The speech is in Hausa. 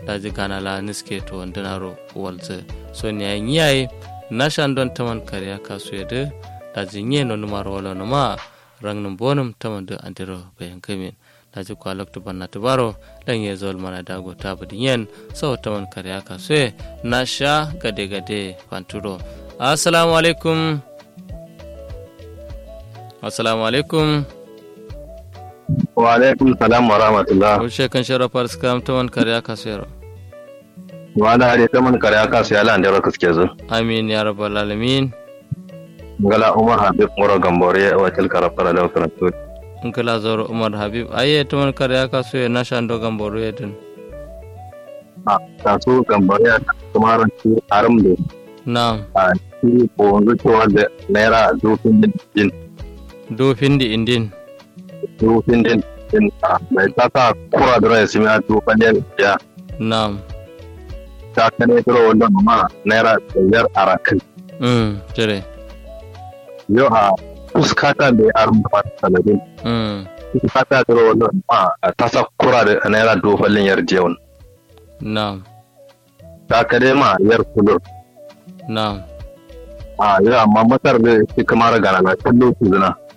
daji gana la niske to wandinaro walze so ni ay nyai nashan don taman kariya kasu yede daji nye no numaro wala numa rang num bonum taman de andiro bayan kamin daji kwa lokto banna tubaro dan ye zol mana dago tabadi yen so taman kariya kasu ye nasha gade gade panturo assalamu alaikum assalamu alaikum wa alaikum salam wa rahmatullah Ushe kan shara faris kam taman kariya kasu yaro wa ala hade taman kare aka sai ala andara kaske zo amin ya rabbal alamin ngala umar habib mura gambore wa til kara fara da karatu nkala zoro umar habib aye taman kariya kasu ye nasha ndo gamboro yedin a ta so gambore kuma ran ci aram da na'am a ci ko wanzu cewa da naira dofin din do findi indin dofin din din a mai ta ta kura da rai simi a dofin din ya na'am ta kane turo wannan ma naira biyar a rakan mm tere yau a fuskata da aram da mata sanadin mm fuskata turo wannan ma ta sa kura da naira dofin yarjewan na'am ta kare ma yar kudur na'am a yi amma matar da shi kamar gana na kallo su zina